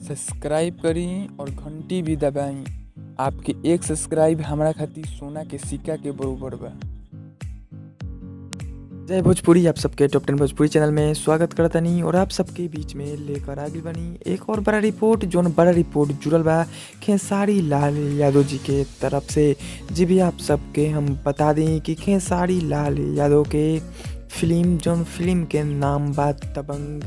subscribe करी और घंटी भी दबाई आपके एक सब्सक्राइब हमरा खातिर सोना के सिक्का के बरोबर बा जय भोजपुरी आप सबके टॉप टेन भोजपुरी चैनल में स्वागत करतनी और आप सबके बीच में लेकर आगे बनी एक और बड़ा रिपोर्ट जोन बड़ा रिपोर्ट जुड़ल बा खेसारी लाल यादव जी के तरफ से जी भी आप सबके हम बता दें कि खेसारी लाल यादव के फिल्म जोन फिल्म के नाम बा तबंग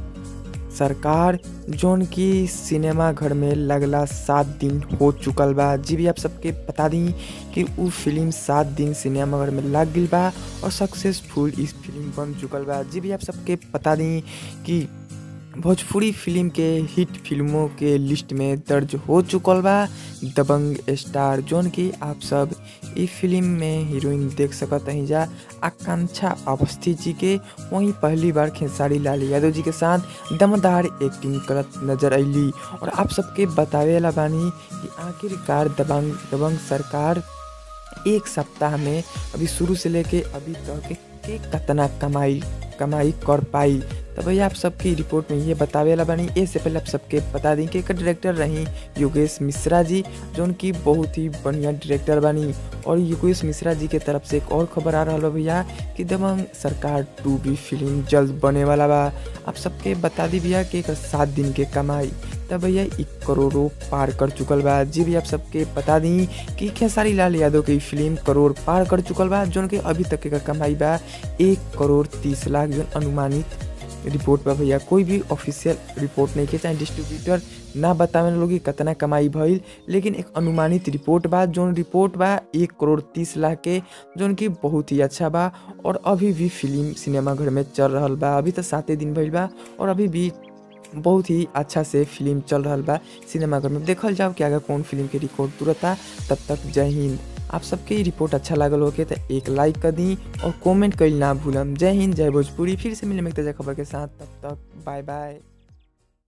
सरकार जोन की सिनेमा घर में लगला सात दिन हो चुकल बा जी भी आप सबके बता दी कि उ फिल्म सात दिन सिनेमा घर में लग गई बा और सक्सेसफुल इस फिल्म बन चुकल बा जी भी आप सबके बता दी कि भोजपुरी फिल्म के हिट फिल्मों के लिस्ट में दर्ज हो चुकल बा दबंग स्टार जोन की आप सब ई फिल्म में हीरोइन देख सकत हैं जा आकांक्षा अवस्थी जी के वहीं पहली बार खेसारी लाल यादव जी के साथ दमदार एक्टिंग करत नजर अली और आप सबके बतावे ला बानी कि आखिरकार दबंग दबंग सरकार एक सप्ताह में अभी शुरू से लेके अभी तक के कितना कमाई कमाई कर पाई तो भैया आप सबकी रिपोर्ट में ये बतावे ला बनी इससे पहले आप सबके बता दी कि डायरेक्टर रही योगेश मिश्रा जी जो उनकी बहुत ही बढ़िया डायरेक्टर बनी और योगेश मिश्रा जी के तरफ से एक और खबर आ रहा भैया कि दबंग सरकार टू भी फिल्म जल्द बने वाला बा आप सबके बता दी भैया कि एक सात दिन के कमाई तब भैया एक करोड़ों पार कर चुकल बा जी भी आप सबके बता दी कि खेसारी लाल यादव की फिल्म करोड़ पार कर चुकल बा जो के अभी तक का कमाई बा एक करोड़ तीस लाख जो अनुमानित रिपोर्ट बा भैया कोई भी ऑफिशियल रिपोर्ट नहीं के चाहे डिस्ट्रीब्यूटर ना बतावे लोग कि कितना कमाई भइल लेकिन एक अनुमानित रिपोर्ट बा जोन रिपोर्ट बा एक करोड़ तीस लाख के जोन की बहुत ही अच्छा बा और अभी भी फिल्म सिनेमा घर में चल रहा बा अभी तो साते दिन भइल बा और अभी भी बहुत ही अच्छा से फिल्म चल रहा बा सिनेमा घर में देखल जाओ कि अगर कौन फिल्म के रिकॉर्ड तुरता तब तक जय हिंद आप सबके ये रिपोर्ट अच्छा लागल होके तो एक लाइक कर दी और कमेंट कइल ना भूलम जय हिंद जय भोजपुरी फिर से मिले एक ताज़ा खबर के साथ तब तक बाय बाय